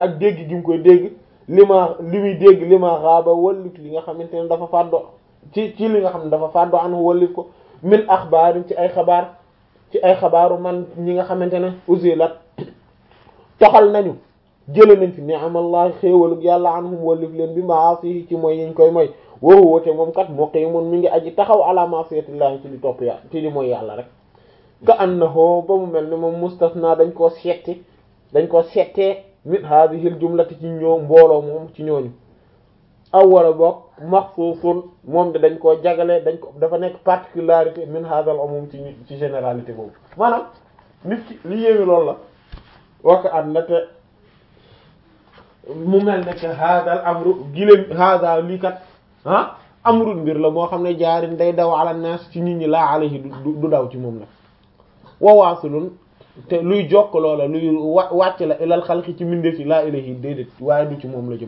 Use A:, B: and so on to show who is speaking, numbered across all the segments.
A: ak dégg gi mu koy dégg li ma li muy dégg li ma xaaba wallit li nga xamante ne dafa fàddo ci ci li nga xam ne dafa fàddo an wallit ko min axbaarin ci ay xabaar ci ay xabaaru man ñi nga xamante ne usilat toxal nañu jële nañ fi ni'amallahi xéewalug yàlla anhum wallif leen bi maasihi ci mooy yiñ koy mooy woowu woote moom kat muqimun mi ngi aji taxaw ala ma'siyatillahi ci di topp yàlla ci di mooy yàlla rek ka annahu ba mu mel ni moom mustasna dañ koo setti dañ koo settee min hadhihi al jumlati ci ñoo mbooloo moom ci ñooñu aw wala boog maxsuusun moom de dañ koo jagale dañ ko dafa nekk particularité min hadha al umum ci ci généralité boobu maanaam nit ki li yéemi loolu la waka at na te mu mel ne que hadal amru giléem hada lii kat ah amrun mbir la moo xam ne jaarin day daw ala nas ci nit ñi laa alayhi du daw ci moom nag wawaasulun te luy jokk loola luy wa wàcc la ilal xalqi ci mbindeef yi laa ilayhi déedéet waaye du ci moom la jëm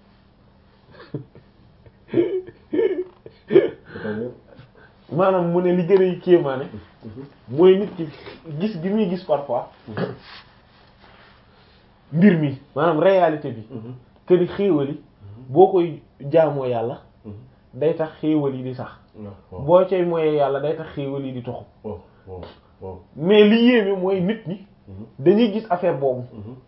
A: maanaam mu ne li gën a kéemaane mooy nit ki gis gi muy gis parfois mbir mi maanaam réalité bi que ni xéewal yi boo koy jaamoo yàlla day tax xéewal yi di sax boo cay moyee yàlla day tax xéewal yi di toxu mais li yéeme mooy nit ñi dañuy gis affaire boobu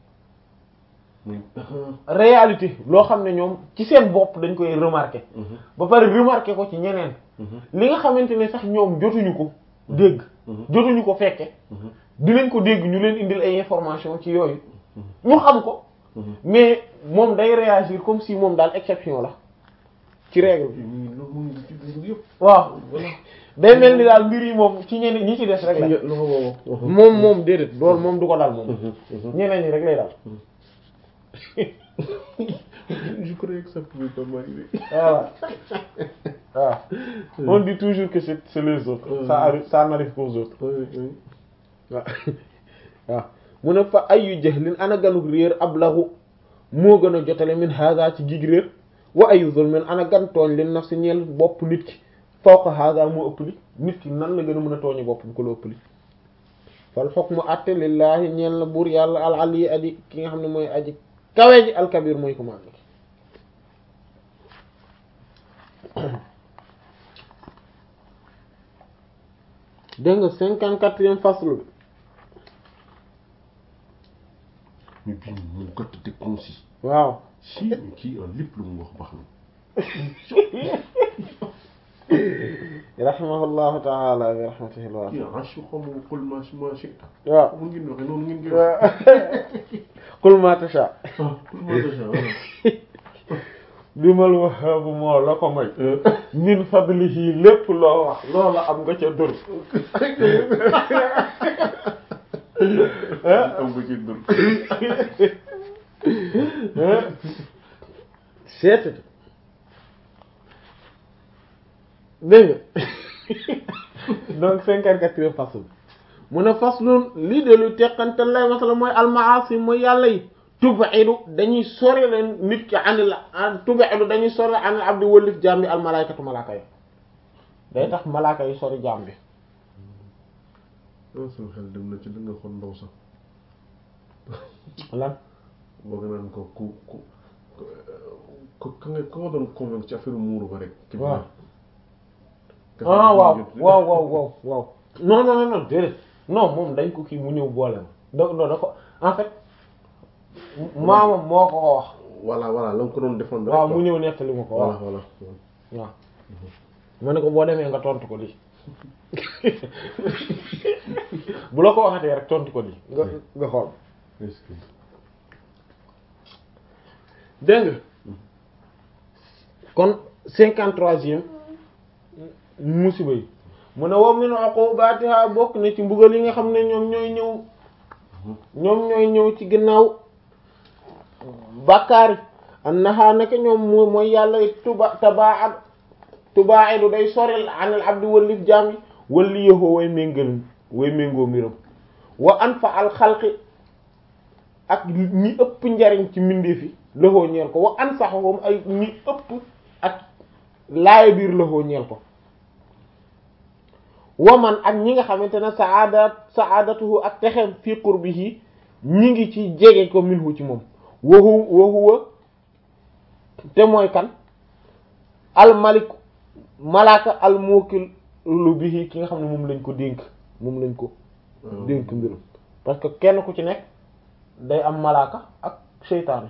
A: réalité loo xam ne ñoom ci seen bopp dañ koy remarquer ba pare remarquer ko ci ñeneen li nga xamante ne sax ñoom jotuñu ko dégg jotuñu ko fekke dinañ ko dégg ñu leen indil ay information ci yooyu ñu xam ko mais moom day réagir comme si moom daal exception la ci règle bi waaw day mel ni daal mbir yi moom ci ñeneen ñi ci des rek la moom moom déedéet loolu moom du ko dal moom ñeneen ñi rek lay dal
B: je croyais que ça pouvait pas m'arriver
A: voilà waaw on dit toujours que c'est c'est les autres ça arrive ça n'arrive qu'aux autres waaw waaw mu ne fa ayu jahlin ana ganuk réer ablahu moo gën a jotale min haga ci gig réer wa ayu zulmin ana gan tooñ li nafsi ñeel bopp nit ki fawqa haga moo ëpp li nit ki nan la gën a mën a tooñi boppam ko la ëpp li fal hukmu atte lillahi ñeel na buur yàlla al ali aji ki nga xam ne mooy aji kawe ji alkabir mooy ko maangi dégg nga cinquante quatrième faslu bi
B: mais bii moom gàtt te concis
A: waaw
B: si mais kii en lépp lu mu wax baax na
A: rahimahullahu taala bi rahmatihi lwasi
B: kii asu xamu qul ma ma shi'ta
A: waaw
B: mu ngeen waxe noonu ngeen koy wax
A: qul ma tasha
B: ah qul ma tasha voilà
A: bimal wahaabu moo la ko may min fadlihi lépp loo wax loola am nga ca dur
B: am nga ci dur
A: seet dégg nga donc cinquante-quatrième fasl mu ne faslun lii de lu teqante lay masala mooy almaasi mooy yàlla yi tubaidu dañuy sori leen nit ki anil tubaidu dañuy sori anil abdi wëllif jaam bi al malaykatu malaaka yi day tax malaaka yi sori jaam bi
B: ah sama xel dem na ci li nga xool ndaw sax
A: lan
B: bëgg naan ko ku ku ku ka nga ka nga doon convaincre ci affaire muuru ba rek. ci
A: waaw
B: biir.
A: ah waaw waaw waaw waaw waaw non non non déedéet non moom dañ ko kii mu ñëw boole ma donc non da ko en fait maamam moo ko ko wax
B: voilà voilà la nga ko doon défendre.
A: waaw mu ñëw nettali ma ko
B: voilà
A: waaw
B: voilà.
A: waaw ma ne ko boo demee nga tontu ko lii bu la ko waxatee rek tontu ko lii nga nga xool
B: est-ce que
A: dégg nga kon cinquante troisième musiba yi mu ne wa min uqubatiha bokk na ci mbugal yi nga xam ne ñoom ñooy ñëw ñoom ñooy ñëw ci ginnaaw bàkkaari annaha naka ñoom mo mooy yàlla tuba tabaad tubaidu day soril anil abdi wallif jaam yi walli yëhoo way méngal way méngoo mbiram wa anfa al xalqi ak ñi ëpp njariñ ci mbindeef yi loxoo ñeel ko wa ansaxahum ay ñi ëpp ak laaya biir loxoo ñeel ko waman ak ñi nga xamante ne saadat saadatuhu ak texem fi qurbihi ñi ngi ci jege ko minhu ci moom wahu wahuwa te mooy kan almalik malaaka almukilu bihi ki nga xam ne moom lañ ko dénk moom lañ ko dénk mbirum parce que kenn ku ci nekk day am malaaka ak seytaane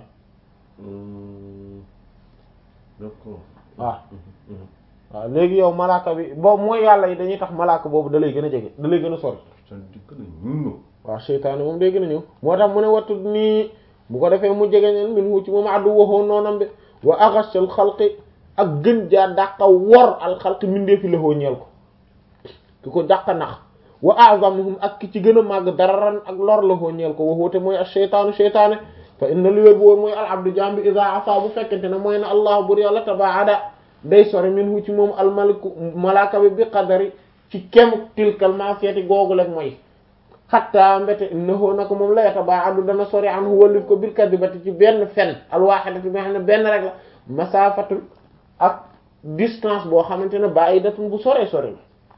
B: d'accord
A: waaw waaw léegi yow malaaka bi boobu mooy yàlla yi dañuy tax malaaka boobu da lay gën a jege da lay gën a sori waaw seytaane moom day gën a ñëw moo tax mu ne wattu nii bu ko defee mu jege neen min hu ci moom addu waxoo noonam bi wa aghashal xalqi ak gën jaa dàqa wor al xalqi mindeefi lahoo ñeel ko ki ko dàqa nax wa a'zamuhum ak ki ci gën a màgg dararan ak lor lahoo ñeel ko waxoote mooy ak seytaanu seytaane fa inna li wér bu woon mooy al abdu jaam bi iza asa bu fekkente ne mooy na allah bur yàlla tabaada day sori min hu ci moom al maliku malaaka bi bi qadari ci kem tilkal maasiyati googu lek mooy xatta mbete innahu nako moom la yatabaadu dana sori an hu wallif ko bil kadibati ci benn fen alwaaxidati bi nga xam ne benn rek la masaafatun ak distance boo xamante ne ba'idatun bu sore sore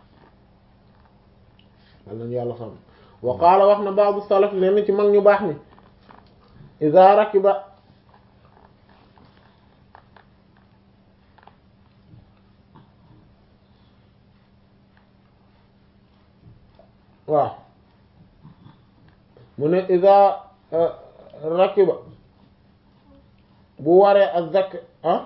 A: la wal nañu yàlla xam wa qaala wax na ba'du salaf leen ci mag ñu baax ni iza rakiba waaw mu ne iza rakiba bu waree ak zakk ah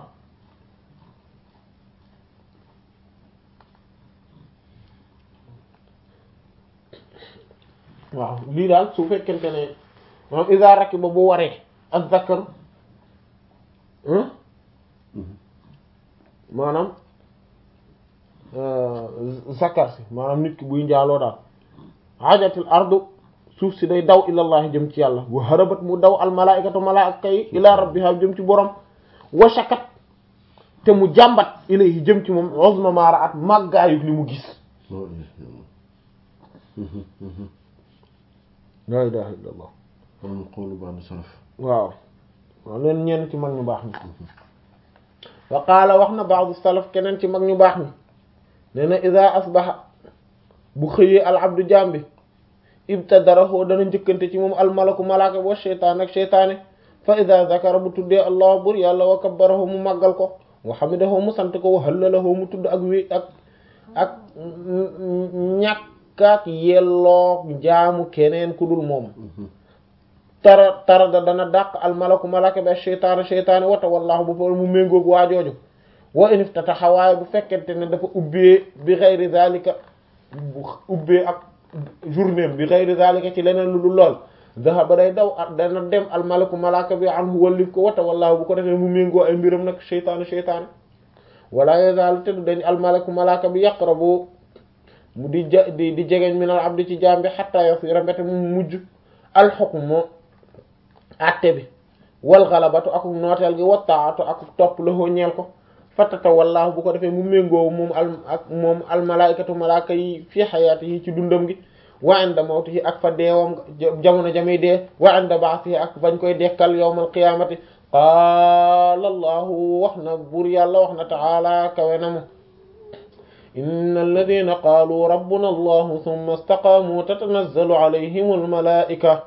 A: waaw lii daal su fekkente ne maanaam iza rakiba bu waree ak zakkar maanaam zakkar si maanaam nit ki buy njaaloo daal hajatil ardu suuf si day daw ilallahi jëm ci yàlla wa harabat mu daw al malaikatu malaaka yi ila rabbiha jëm ci borom wa shakat te mu jàmbat ilayhi jëm ci moom uzma ma ra'at màggaayug li mu gis la ilaha illallah
B: am qawlu ba'd salaf
A: waaw waaw leen ñenn ci mag ñu baax ni wa qaala wax na ba'du salaf keneen ci mag ñu baax ni nee na ida asbaha bu xëyee al abdu jambi ibtadarahu dana njëkkante ci moom al malaku malaaka wa sheytaan ak sheytaane fa ida zakara bu tuddee allah bur yàlla wa kabbarahu mu màggal ko wa hamidahu mu sant ko wa hallalahu mu tudd ak wi ak ak ñàkkaak yelloo jaamu keneen ku dul moom tara tara da dana dàq al malaku malaaka bi ak sheytaane sheytaane wata wallahu bu fa mu méngoog waajooju wa in iftataha waaye bu fekkente ne dafa ubbee bi ghayri zalika bu ubbee ak journée bi ghayri zalika ci leneen lu dul lool dhahaba day daw dana dem al malaku malaaka bi anhu wallif ko wata wallahu bu ko defee mu méngoo ay mbiram nag sheytaane sheytaane wala yazaalu te du dañ al malaku malaaka bi yaqrabu mu di ja di di jegeñ min al abdi ci jaam bi hatta yasira mbete mu mujj al hukmu atte bi wal ghalabatu akuk nooteel gi wa taatu akuk topp la hoo ñeel ko fatata wallaahu bu ko defee mu méngoo moom al ak moom almalaykatu malaaka yi fii xayaati yi ci dundam gi wa inda mawtihi ak fa deewam jamono jamay dee wa inda ba'thihi ak bañ koy dekkal yawmal qiyaamati qaala allahu wax na buur yàlla wax na ta'ala kawe na mu inna alladhina qaalu rabbuna allahu thumma istaqaamu tatanazzalu alayhim almalaa'ika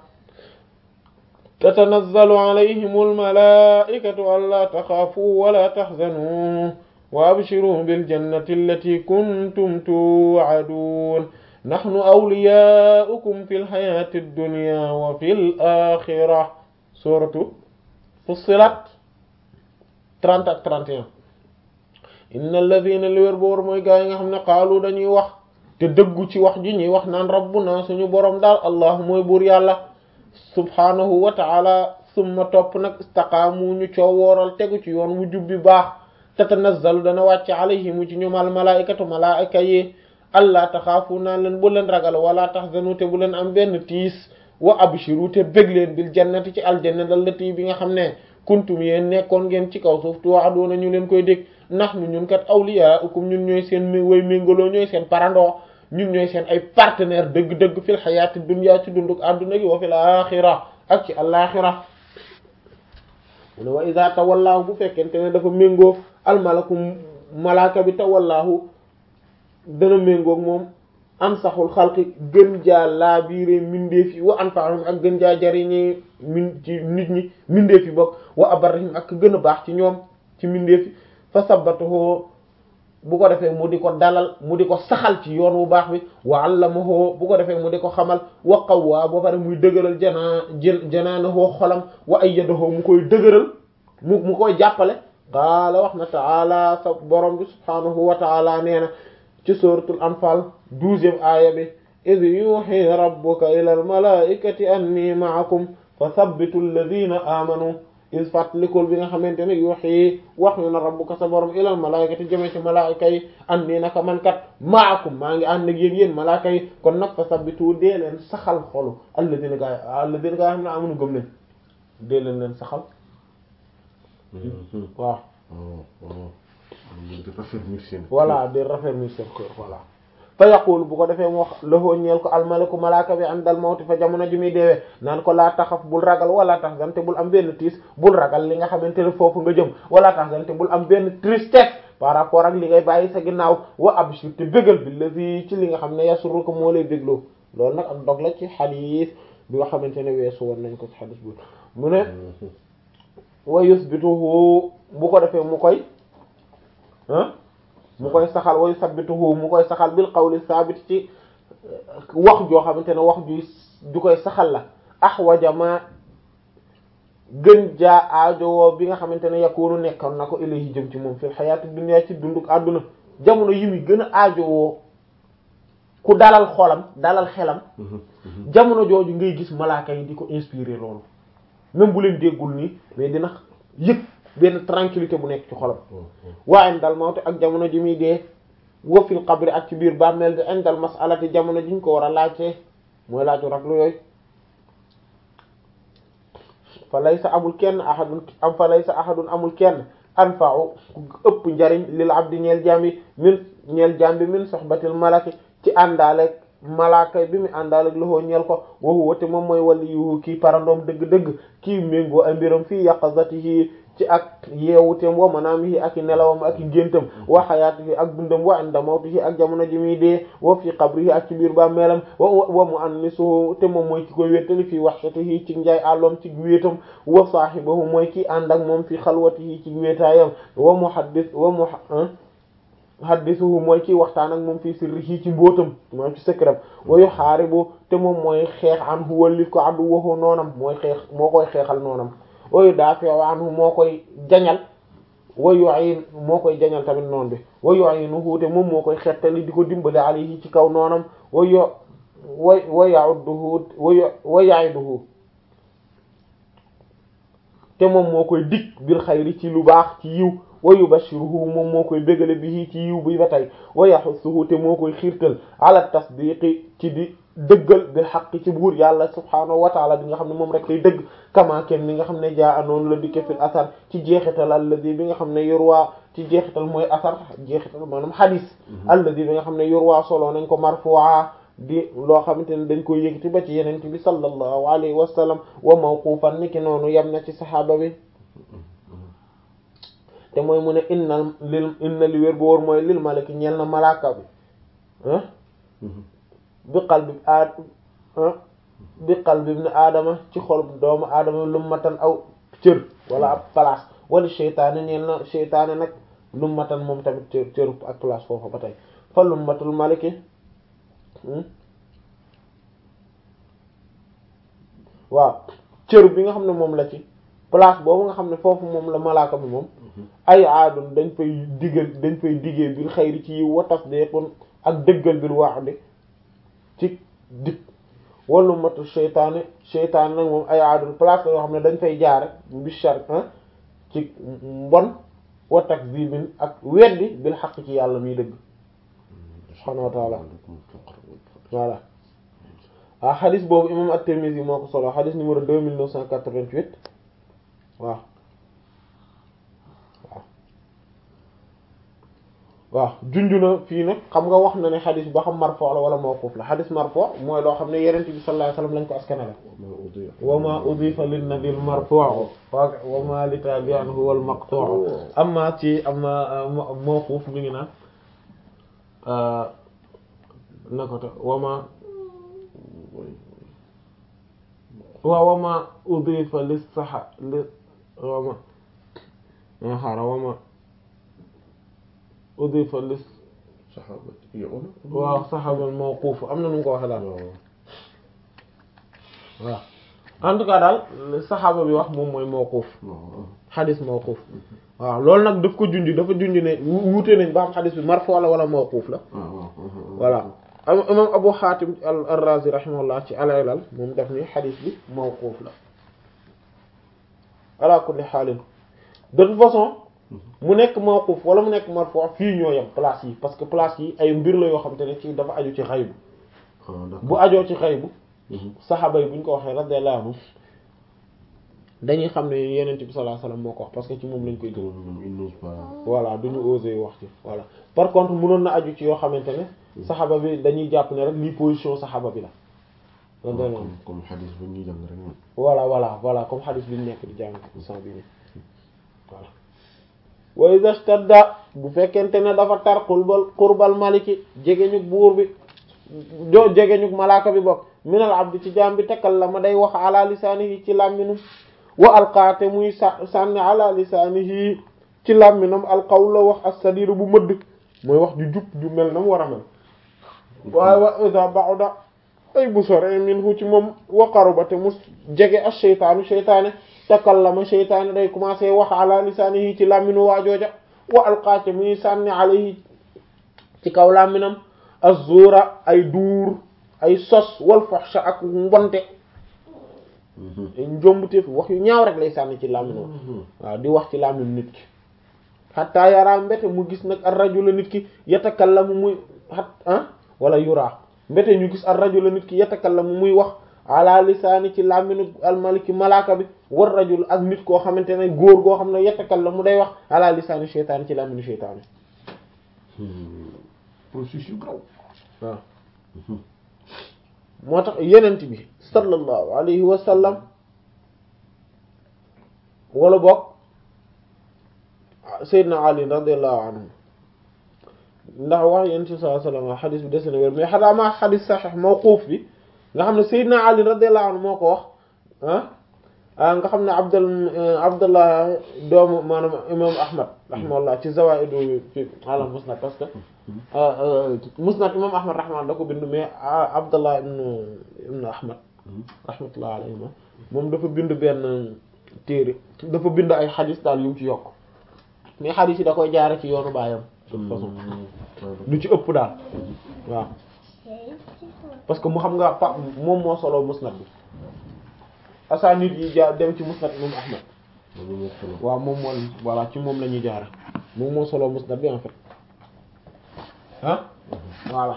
A: tatanazzalu alayhim almalaa'ikatu allaa taxaafuu walaa taxzanuu wa abshiruu biljannati allati kuntum tuu'aduun naxnu awliyaa'ukum fil hayaati dunyaa wa fil aaxira suuratu Fussilat 30 ak 31 inna alladhiina li wér boor mooy gaa yi nga xam ne qaalu dañuy wax te dëggu ci wax ji ñuy wax naan rabbuna suñu boroom daal allah mooy buur yàlla subhaanahu wa ta'ala summa topp nag istaqaamu ñu coo wooral tegu ci yoon wu jubbi baax tatanazzalu dana wàcc alayhimu ci ñoom al malaa'ikatu malaa'ika yi allah taxaafu naan leen bu leen ragal wala tahzanu te bu leen am benn tiis wa abshiru te bég leen bil jannati ci aljanna allati bi nga xam ne kuntum yéen nekkoon ngeen ci kaw suuf tu'aduna ñu leen koy dégg nahnu ñun kat awliyaa'ukum ñun ñooy seen way méngaloo ñooy seen parandoo ñun ñooy seen ay partenaire dëgg-dëgg fil xayaati dunya ci dunduk àdduna gi wa fil axira ak ci alaxira mu ne wa iza tawallahu bu fekkente ne dafa méngoo almalaku malaaka bi tawallahu dana méngoog moom ansaxul xalqi gën jaa laabiire mindeef yi wa anfa'uhum ak gën jaa jariñee min ci nit ñi mindeef yi bokk wa abarrihim ak gën a baax ci ñoom ci mindeef yi fa sabbatuhu bu ko defee mu di ko dalal mu di ko saxal ci yoon wu baax bi wa allamahu bu ko defee mu di ko xamal wa qawwa ba pare muy dëgëral janaa janaanahu xolam wa ayyadahu mu koy dëgëral mu mu koy jàppale qaala wax na taala sa borom bi subhaanahu wa taala nee na ci suratul anfal douzième aaya bi id yuhi rabbuka ila al malaikati anni ma'akum fa sabbitu alladhina amanu is fàttalikul bi nga xamante ne yuhi wax yu na rabbuka sa borom ilal malaikati jëme ci malaaka yi anni naka man kat ma'akum maa ngi ànd ak yéen yéen malaaka yi kon nag fa sabbitu dee leen saxal xolu alladhina gaa alladhina gaa xam ne amuñu gëm nañ dee leen leen saxal waaw
B: di raffermir seen
A: voilà di raffermir seen cœur voilà fa yaqul bu ko defee mu wax lahoo ñeel ko almaliku malaaka bi àndal mawti fa jamono ji muy deewee naan ko laa taxaf bul ragal wala tahzan te bul am benn tiis bul ragal li nga xamante ne foofu nga jëm wala tahzan te bul am benn tristesse par rapport ak li ngay bàyyi sa ginnaaw wa abshir te bégal bi la fi ci li nga xam ne yasuru ko moo lay bégloo loolu nag ak dog la ci xadiis bi nga xamante ne weesu woon nañ ko ci xadiis bu mu ne wa yusbituhu bu ko defee mu koy ah mu koy saxal way sabbituhu mu koy saxal bil qawli saabit ci wax joo xamante ne wax ju ju koy saxal la ahwaja ma gën jaa aajowoo bi nga xamante ne yakunu nekkoon na ko ilayhi jëm ci moom fil xayaati dunya ci dunduk àdduna jamono yi muy gën a aajowoo ku dalal xolam dalal xelam jamono jooju ngay gis malaaka yi di ko inspirer loolu même bu leen déggul nii mais dina yëg benn tranquillité bu nekk ci xolam waa indal mawte ak jamono ji muy dee wa fil qabri ak ci biir bàmmeel bi indal masalati jamono ji ñu ko war a laajte mooy laaju raglu yooyu fa laysa amul kenn ahadun am fa laysa ahadun amul kenn anfa'u ku ëpp njariñ lil abdi ñeel jambi min ñeel jambi min sohbatil malaki ci àndaale malaaka bi mu àndaal ak loxo ñeel ko waxu wate moom mooy wali yu kii parandoom dëgg-dëgg kii méngoo ay mbiram fii yaqazatihi ci ak yeewuteem wa manaamihi ak i nelawam ak i géntam wa xayaatihi ak dundam wa inda mawtihi ak jamono ji muy dee wa fi qabrihi ak ci biir ba meelam wa wa mu'annisuhu te moom mooy ki koy wéttali fii wahshatihi ci njaay àlloom ci wéetam wa saahibahu mooy ki ànd ak moom fi xalwatihi ci wéetaayam wa muhaddis wa mu haddisuhu mooy kiy waxtaan ak moom fii sirrihi ci mbóotam moom ci secret wa yuhaaribu te moom mooy xeex anhu wallif ko addu waxoo noonam mooy xeex moo koy xeexal noonam wa yudaafi'u anhu moo koy jañal wa yu'in moo koy jañal tamit noon bi wa yu'inuhu te moom moo koy xettali di ko dimbali alayhi ci kaw noonam wa yo wa wa ya'udduhu wa ya'iduhu te moom moo koy dig bil xayri ci lu baax ci yiw wa yubashiruhu moom moo koy bégale bi ci yiw bi ba tey wa yaxussuhu te moo koy xiirtal ala tasdiqi ci di dëggal bil xaq ci buur yàlla subhaanahu wa taala bi nga xam ne moom rek lay dëgg kama kenn ni nga xam ne jaa anoonu la dikke fil asar ci jeexital alladi bi nga xam ne yorwaa ci jeexital mooy asar jeexital maanaam xadis alladi bi nga xam ne yorwaa solo nañ ko marfu'a di loo xamante ne dañ koy yëkkati ba ci yenente bi sallallahu alayhi wa sallam wa mawqufan niki noonu yem na ci saxaaba bi te mooy mu ne innal lil inna li wér bu wóor mooy lil malaki ñeel na malaaka bi ah bi qalbi aad bi qalbi ibn aadama ci xol doomu aadama lummatan aw cër wala ab place wala seytaane ñeel na seytaane nag lummatan moom tamit cër cër ak place foofu ba tey fa lummatul maliki waaw cër bi nga xam ne moom la ci place boobu nga xam ne foofu moom la malaaka bi moom ay aadun dañ fay diggal dañ fay diggee bil xayri ci yiw wa tasdiqun ak dëggal bil wa'di ci dig wallu matu seytaane seytaane nag moom ay aadun place la yoo xam ne dañ fay jaare bi shar ci mbon wa takzibin ak weddi bil xaq ci yàlla muy dëgg subhaanahu wa ta'ala voilà waaw xadis boobu imam at-Tirmidhi moo ko solo xadis numéro deux mille neuf cent quatre-vingt-huit waaw waaw waaw junju na fii nag xam nga wax na ne xadis ba xam marfu la wala mawquf la xadis marfu mooy loo xam ne yenent bi sallallahu alayhi wasallam lañ ko askanale wa ma udifa lin nabil marfu wa ma li tabi'an huwa al maqtu amma ci amma mawquf mi ngi naan na ko te wama
B: oui
A: waaw wama udifa lis saxa li wama a xaaral wama udifa lis
B: saxaabati yow
A: waaw saxabal mawquuf am na nu mu ko waxee daal
B: waaw
A: waaw en tout cas daal saxaaba bi wax moom mooy mawquuf
B: waaw
A: xadis mawquuf waaw loolu nag daf ko junj dafa junj ne wu- wuute nañ ba xam xadis bi marfu la wala mawquuf la
B: waaw
A: voilà am imam Abu Hatim al ar-Razi rahimahullah ci al-Ilal moom daf ni xadis bi mawquuf la ala kulli xaalin de toute façon mu nekk mawquuf wala mu nekk marfu fii ñoo yem place yi parce que place yi ay mbir la yoo xam te ne ci dafa aju ci xaybu
B: ah d'accord
A: bu ajoo ci xaybu saxaaba yi bu ñu ko waxee radiyallahu anhu dañuy xam ne yenent bi sallallahu alayhi wasallam moo ko wax parce que ci moom lañ koy gëm
B: moom il n'ose pas
A: voilà duñu oser wax ci voilà par contre mënoon na aju ci yoo xamante ne saxaaba bi dañuy jàpp ne rek lii position saxaaba bi la radiyallahu anhu
B: comme comme xadis bu ñuy jàng rek moom
A: voilà voilà voilà comme xadis bi ñu nekk di jàng san bi ni voilà wa iza stadda bu fekkente ne dafa tar qurbal qurbal maliki jegeñug buur bi jo jegeñug malaaka bi bokk minal abdi ci jaam bi tekkal la ma day wax ala lisaanihi ci làmminum wa alqaate muy sa sànni ala lisaanihi ci làmminam alqawl la wax as-sadiru bu mëdd mooy wax ju jub ju mel na mu war a mel waaye wa iza ba'da ay bu sore minhu ci moom wa qaruba te mu jege as sheytaanu sheytaane takallama sheytaane day commencé wax ala lisaanihi ci làmminu waajooja wa alqaate muy sànni alayhi ci kaw làmminam az-zuura ay duur ay sos wal fahsha ak mbonte njombuteef wax yu ñaaw rek lay sànni ci làmminam waaw di wax ci làmmin nit ki xataa yaraa mbete mu gis nag ar rajula nit ki yatakallamu muy xat ah wala yuraa mbete ñu gis ar rajula nit ki yatakallamu muy wax ala lisaani ci làmminu almaliki malaaka bi war rajul ak nit koo xamante ne góor goo xam ne yatakallamu day wax ala lisaani sheytaani ci làmminu sheytaani
B: processus yu graw
A: waaw moo tax yenent bi sallallahu alayhi wa sallam wala bokk Seydina Ali radiyallahu anhu ndax wax yenent bi sallallahu alayhi wa sallam xadis bi des na wér mais xanaa ma xadis saxiix mawquuf bi nga xam ne Seydina Ali radiyallahu anhu moo ko wax ah nga xam ne Abdul Abdullah doomu maanaam imam Ahmad rahimahullah ci zawaidu fi ala musnad parce que musnad imam Ahmad rahimahullah da ko bind mais Abdullah ibnu ibnu Ahmad rahmatullah alayhima moom dafa bind benn téere dafa bind ay xadis daal yu mu ci yokk mais xadis yi da koy jaare ci yoonu baayam de toute façon lu ci ëpp daal waaw parce que mu xam nga pa moom moo solo musnad bi asaanid yi jaar dem ci musnad imam Ahmad waaw moom moo voilà ci moom la ñuy jaare moom moo solo musnad bi en fait ah voilà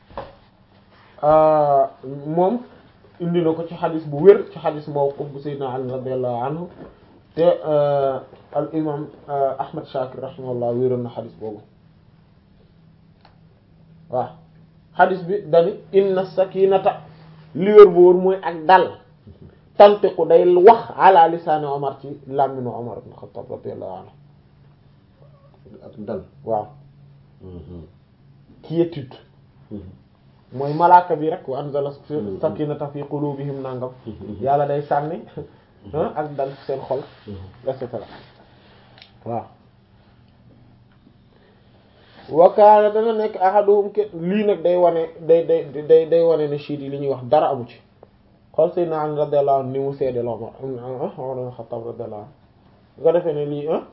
A: moom indi na ko ci xadis bu wér ci xadis mawquf bu sayyidina Ali radiyallahu anhu te al imam Ahmad Shakir rahimahullah wéeroon na xadis boobu waaw xadis bi dani inna sakinata li wér bu wóor mooy ak dal tantiqu day wax ala lisaani Omar ci làmminu Omar ibn Khattab radiyallahu anhu
B: ak dal
A: waaw quiétude mooy malaaka bi rek wa anzala sakinata fi qulubihim nangam yàlla day sànni ak dal ci seen xol et cetera waaw wakaana dana nekk ahaduhum ke lii nag day wane day day day day wane ne chiit yi li ñuy wax dara amu ci xool Seydina Ali radiyallahu anhu ni mu seede la Umar Umar ibn Khattab radiyallahu anhu nga defee ne lii ah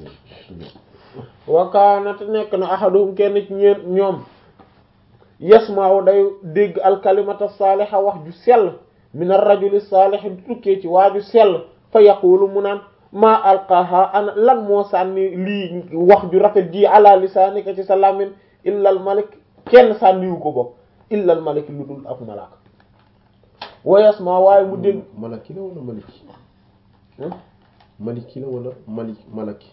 A: wakaana te nekk na ahaduhum kenn ci ñeen ñoom yasmaaw day dégg alkalimata saaliha wax ju sell min ar-rajuli saalih tukkee ci waaju sell fa yaqulu mu naan maa alqaaha ana lan moo sànni lii wax ju rafet ji ala lisaanika ci sa làmmiñ illa al malik kenn sànniwu ko bopp illa al malik lu dul ak malaaka wa yasma waaye mu dégg
B: malaki la wala maliki maliki la wala malik malaki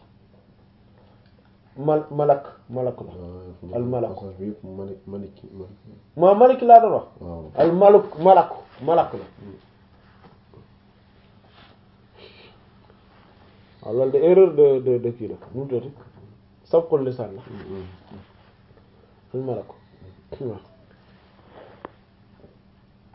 A: mal malak malak la al malak
B: bi yëpp malik maliki
A: maa malik laa doon wax
B: waaw
A: al maluk malak malak la waaw loolu de erreur de de de kii la nu mu tuddati sabqul lisaan la al malak waaw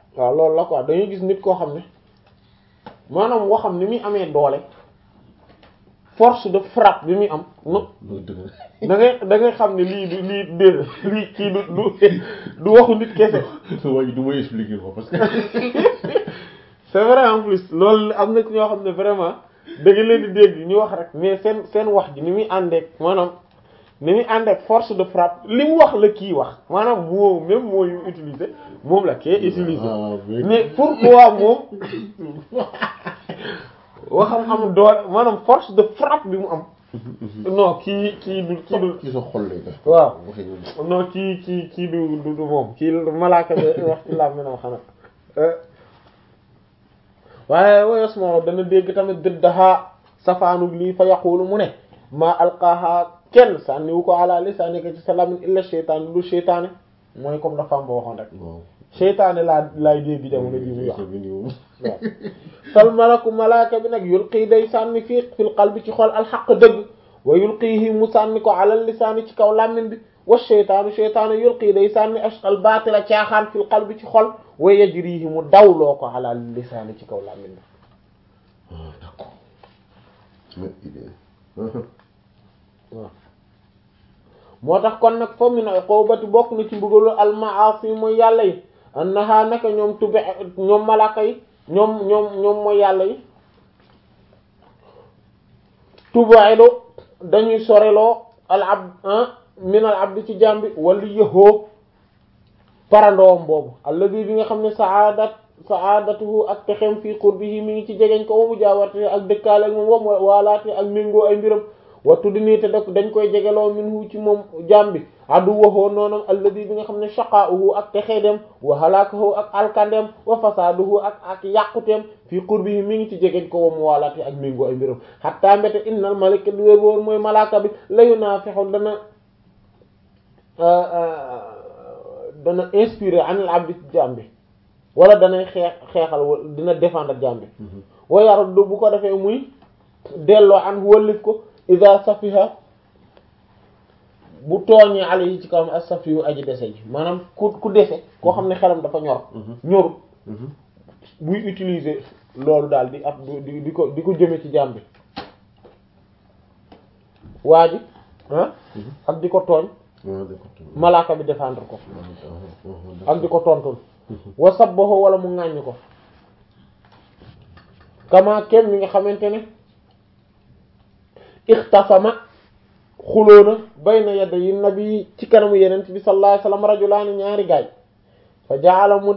A: waaw loolu la quoi dañuy gis nit koo xam ne maanaam waxam ni muy amee doole force de frappe bi muy am no
B: loolu dëgg
A: da ngay da ngay xam ne lii du lii déedéet lii kii du du du waxu nit kese
B: la waa ji du may expliquer ko parce que
A: c'est vrai en plus loolu am na ci ñoo xam ne vraiment da nga leen di dégg ñu wax rek mais seen seen wax ji ni muy àndeek maanaam ni muy àndeek force de frappe li mu wax la kii wax maanaam moo même moo yu utiliser moom la kee utiliser
B: ah oui.
A: mais pourquoi moom waxam am doole maanaam force de frappe bi mu am non kii kii du kii du
B: ci sa xol lay def.
A: waaw
B: waxee ñoom.
A: non kii kii kii du du du moom kii malaaka bi wax ci làmb nam xanaa waaye woyos moo dana dégg tamit dëddaha safaanug lii fa yaqulu mu ne maa alqaaha kenn sànniwu ko ala lisaanika ci sa làmmiñ illa sheytaan lu sheytaane mooy comme dafa am ba waxoon rek
B: waaw.
A: sheytaane laa laay dégg jamono ji muy wax
B: bi nii
A: waaw fal malaku malaaka bi nag yulqii day sànni fii fil qalbi ci xol alxaq dëgg wa yulqiihi mu sànni ko alal lisaani ci kaw làmmiñ bi wa sheytaanu sheytaanu yulqii day sànni ashqal baatila caaxaan fil qalbi ci xol wa yajrihi mu dawloo ko alal lisaani ci kaw làmmiñ bi
B: ah d'accord. mais idée.
A: waaw moo tax kon nag fa min uqubati bokk na ci mbugalu almaasi mooy yàlla yi annaha naka ñoom tube ñoom malaaka yi ñoom ñoom ñoom mooy yàlla yi tubaido dañuy soreloo al abd min al abdi ci jàmbi wala yëhoo parandoom boobu alladi bi nga xam ne saadat saadatuhu ak texem fii qurbihi mi ngi ci jegeñ ko wa mujaawarte ak dëkkaale ak moom wa waalaate ak méngoo ay mbiram wattu di nii te da dañ koy jegeloo minhu ci moom jàmbi addu waxoo noonam alladi bi nga xam ne shaqaa'uhu ak texeedem wa halaakahu ak alkandem wa fasaaduhu ak ak yàquteem fii qurbihi mi ngi ci jegeñ ko wa mu waalaate ak méngoo ay mbiram xatta mbete innal malaka du wér woon mooy malaaka bi layu naa fexu dana dana inspiré anil abdi jàmbi wala danay xeex xeexal wala dina défendre jàmbi wa yaruddu bu ko defee muy delloo an wëllif ko ida safiha bu tooñee ale yi ci kawam as safihu aji dese ji maanaam ku ku dese koo xam ne xelam dafa ñor ñoru buy utiliser loolu daal di ab di di ko di ko jëme ci jàmbi waa ji ah ak di ko tooñ
B: waaw d'accord.
A: malaaka bi défendre ko
B: ah
A: ak di ko tontul wa sabbahu wala mu ŋàññ ko kama kem mi nga xamante ne ixtasama xuloona bayna yadda yi nabi ci kanamu yenent bi sallallahu alayhi wasallam rajulaani ñaari gaay fa jaala mu